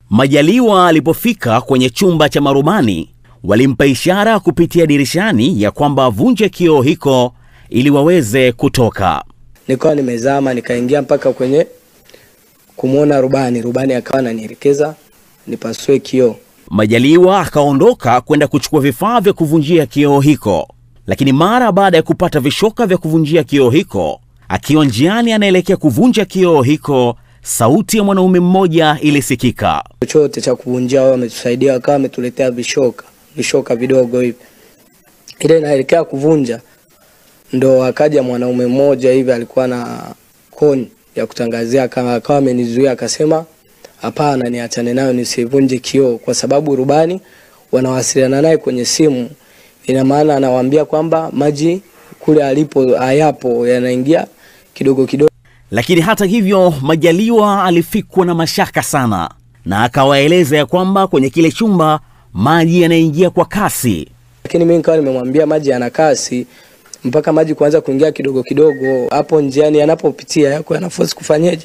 Majaliwa alipofika kwenye chumba cha marubani, walimpa ishara kupitia dirishani ya kwamba avunje kioo hiko ili waweze kutoka. Nikawa nimezama nikaingia mpaka kwenye kumwona rubani. Rubani akawa ananielekeza nipasue kioo. Majaliwa akaondoka kwenda kuchukua vifaa vya kuvunjia kioo hiko, lakini mara baada ya kupata vishoka vya kuvunjia kioo hiko, akiwa njiani anaelekea kuvunja kioo hiko, sauti ya mwanaume mmoja ilisikika. Chochote cha kuvunjia wao wametusaidia, wakawa wametuletea vishoka vishoka vidogo hivi. Ile inaelekea kuvunja, ndo akaja mwanaume mmoja hivi alikuwa na koni ya kutangazia, aka- akawa amenizuia akasema, hapana, niachane nayo nisivunje kioo, kwa sababu rubani wanawasiliana naye kwenye simu. Ina maana anawaambia kwamba maji kule alipo hayapo, yanaingia kidogo kidogo. Lakini hata hivyo, Majaliwa alifikwa na mashaka sana, na akawaeleza ya kwamba kwenye kile chumba maji yanaingia kwa kasi. lakini mimi nikawa nimemwambia maji yana kasi mpaka maji kuanza kuingia kidogo kidogo, hapo njiani yanapopitia yako yanaforce kufanyeje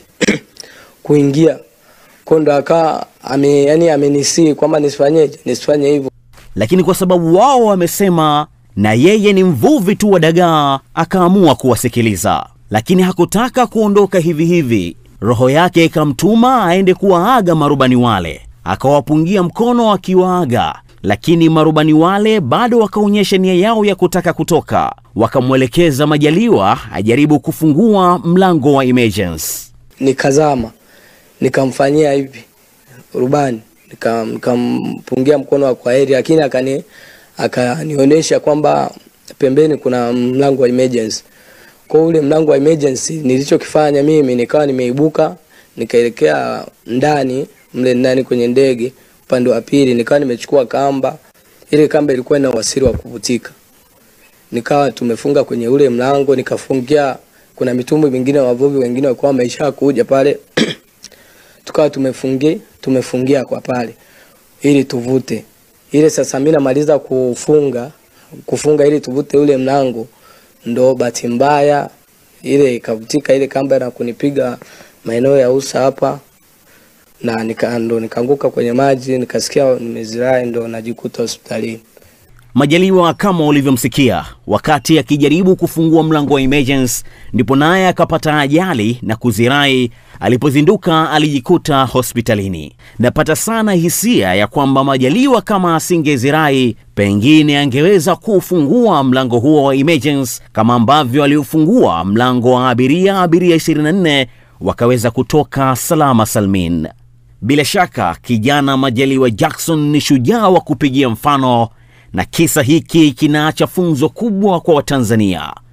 kuingia kwa ndo akawa ame, yani amenisii kwamba nisifanyeje nisifanye hivyo. Lakini kwa sababu wao wamesema na yeye ni mvuvi tu wa dagaa, akaamua kuwasikiliza. Lakini hakutaka kuondoka hivi hivi, roho yake ikamtuma aende kuwaaga marubani wale. Akawapungia mkono akiwaaga, lakini marubani wale bado wakaonyesha nia yao ya kutaka kutoka. Wakamwelekeza Majaliwa ajaribu kufungua mlango wa emergency. Nikazama nikamfanyia hivi rubani nika- nikampungia mkono wa kwaheri, lakini akani akanionyesha kwamba pembeni kuna mlango wa emergency. Kwa ule mlango wa emergency, nilichokifanya mimi nikawa nimeibuka nikaelekea ndani mle ndani kwenye ndege upande wa pili, nikawa nimechukua kamba. Ile kamba ilikuwa ina wasiri wa kuvutika, nikawa tumefunga kwenye ule mlango, nikafungia. Kuna mitumbwi mingine wavuvi wengine walikuwa wameisha kuja pale tukawa tumefungia tumefungia kwa pale ili tuvute ile. Sasa mimi namaliza kufunga kufunga ili tuvute ule mlango, ndo bahati mbaya ile ikavutika ile kamba na kunipiga maeneo ya usa hapa, na nika, ndo nikaanguka kwenye maji nikasikia nimezirai, ndo najikuta hospitalini. Majaliwa kama ulivyomsikia, wakati akijaribu kufungua mlango wa emergency, ndipo naye akapata ajali na kuzirai. Alipozinduka alijikuta hospitalini. Napata sana hisia ya kwamba Majaliwa kama asingezirai, pengine angeweza kufungua mlango huo wa emergency kama ambavyo aliufungua mlango wa abiria, abiria 24 wakaweza kutoka salama salmin. Bila shaka kijana Majaliwa Jackson ni shujaa wa kupigia mfano na kisa hiki kinaacha funzo kubwa kwa Watanzania.